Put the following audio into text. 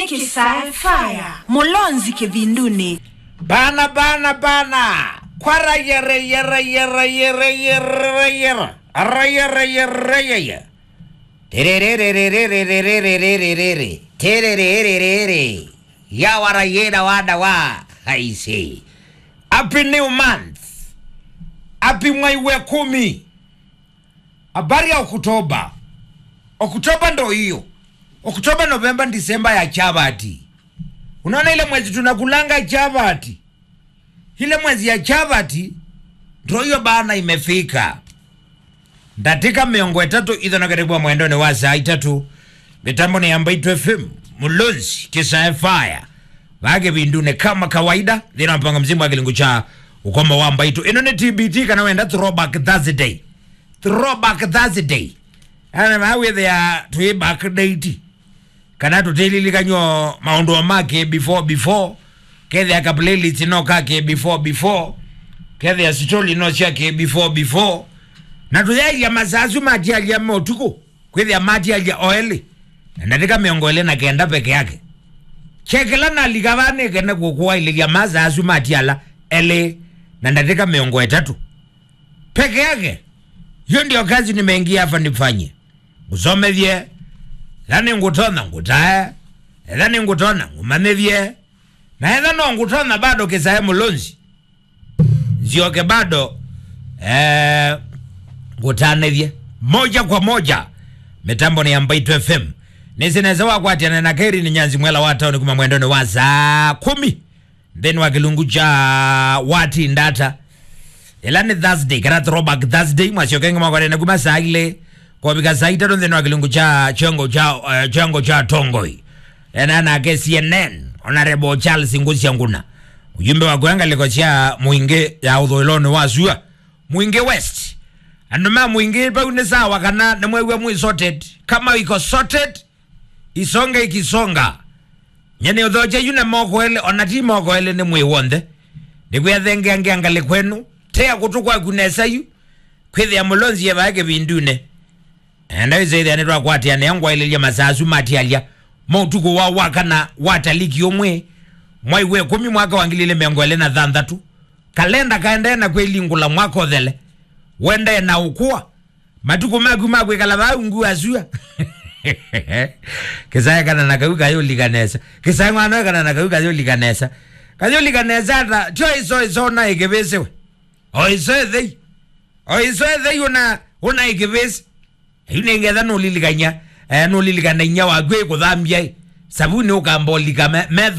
kisaya faya mulonzi kivinduni bana bana bana kwara yere yere yere yere yere yere ara yere yere yere tererererererererererere tererererere yawara yera wada wa I say happy new month happy mwai wa kumi habari ya Oktoba Oktoba ndo hiyo Oktoba Novemba Disemba ya chavati unaona ile mwezi tunakulanga chavati ile mwezi ya chavati ndo hiyo bana imefika ndatika miongo itatu itho nakaribwa mwendoni wa saa itatu mitambo ni ambaitw fm mulonzi kisa fire vage vindune kama kawaida thina mpanga mzimu wa kilingu cha ukoma wa mbaitu ino ni tbt kana wenda throwback thursday throwback thursday ana mawithia twi back date kana tutililikanywo maundu make before before kethia ka playlist no kake before before kethia story no ciake before before na tuyaia masasu matialia motuku kwithia matialia oeli ndatika miongo ile na kenda peke yake chekela nalikavanike nekukuwaililia masasu matiala ele na ndatika miongo itatu peke yake hiyo ndio kazi nimeingia hapa nifanye ngusomethie thani ngutona ngutae ethani ngutona ngumamethie na etha no ngutona bado kisae mulonzi nzioke bado eh, ngutanethie moja kwa moja mitambo ni ambaitw fm nisineza wakwatiana na keri ni nyanzi mwela wa tauni kuma mwendoni wa saa kumi then wa kilungu cha wati ndata ila ni thursday kana throwback thursday mwasiokenge mwakwarene kuma saa ile kwavika saa itatu then wa kilungu cha chongo cha uh, chongo cha tongoi ena nake cnn honorable charles ngusia nguna ujumbe wa kuangaliko cha mwinge ya uthoiloni wa sua mwinge west anduma mwingi paune sawa kana nemwewe mwi sorted kama iko sorted isonge ikisonga nyene uthoche yune mokoele onati mokoele ni mwiwonthe nikwethengeangeangale kwenu tea kutukwa kunesayu kwithia mulonzi yevaeke vindune enda wiseithia nitwakwatiane angwaililia masasu matialia mautuku wa wakana wataliki omwe mwai we kumi mwaka wangilile miongo ele na thanthatu kalenda kaendeena kwilingula mwaka othele wende na ukua matuku maku makwikala vaungu asua kisaya kana na kau kayolikanesa kisaya ng'wana kana na kau kayolikanesa kayolikanesa ata tio iso iso una ikivisiwe oiso ethei oiso ethei una una ikivisi inengetha nulilikanya eh, nulilikana inya waku ikuthambia sabuni ukambolika metho